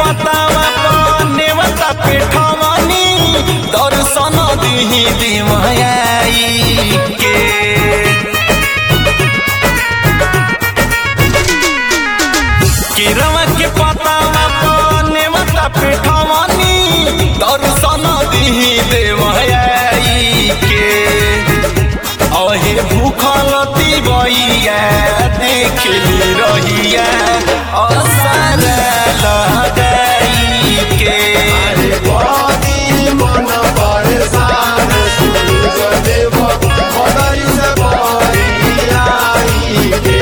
पतावा नेवता पेठवनी दर्शन दिही दिमयाई के किरवा के पतावा नेवता पेठवनी दर्शन दिही देवयाई के अहे भूखल तिबैया देखली रहिया असर लगाई के बड़ी मन परेशान सूरज देव बदरी से बड़ी आई गे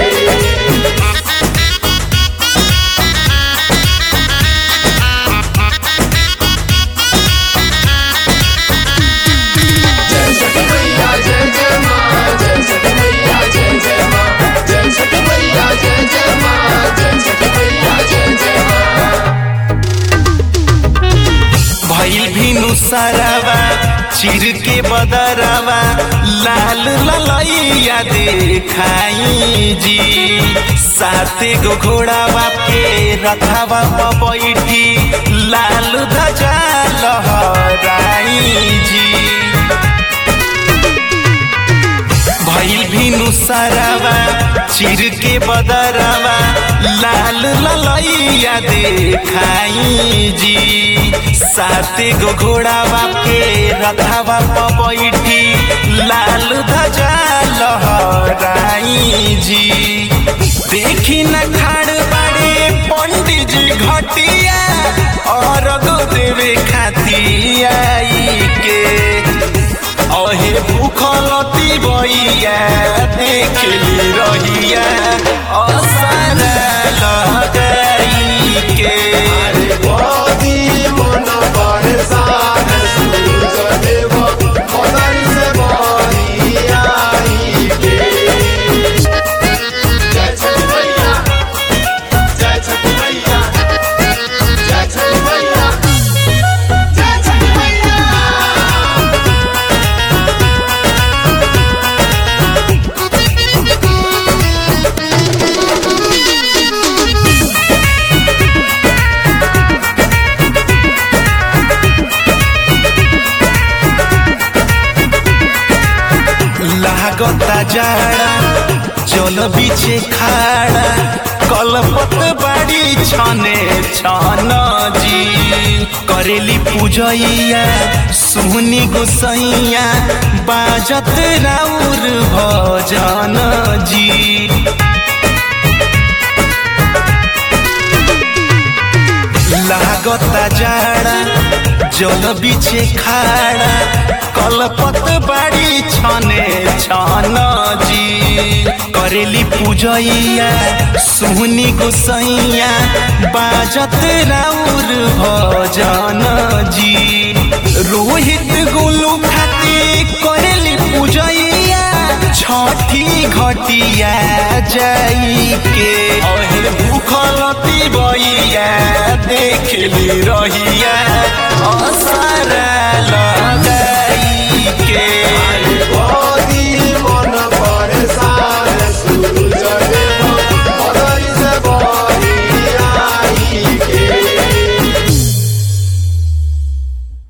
जय छठी मैया जय जय माँ जय छठी मैया जय जय माँ जय छठी मैया जय जय माँ जय छठी मैया जय जय माँ भइल भिनु सरवा चिर के बदरवा लाल ललैया देखाई जी साते गो घोड़ावा के रथवा पर बैठी लाल ध्वजा लहराई जी भइल भिनु सरवा चिर के बदरवा लाल ललैया देखाई जी साते गो घोड़ावा के रथवा पर बैठी लाल ध्वजा लहराई जी देखी न खाड़ बाड़े पंडित जी घटिया और देवे खाती आई के अहे भूखल तिबैया देखली रहिया असर लगाई के बड़ी मन परेशान सूरज देव बदरी से बड़ी आई गे जय छठी मैया जय छठी मैया जय छठी मैया जय छठी मैया लागता जाड़ा जल बिछे खाड़ा कलपत बाड़ी छने छन जी करेली पूजैया सुहनी गोसैया बाजत राउर भजन जी लागता जाड़ा जल बिछे खाड़ा कलपत बाड़ी छने छन जी करेली पूजैया सुहनी गोसैया बाजत राउर भजन जी रोहित गोलू खाती करेली पूजैया छठी घटिया जाई के अहे भूखल तिबैया देखली रहिया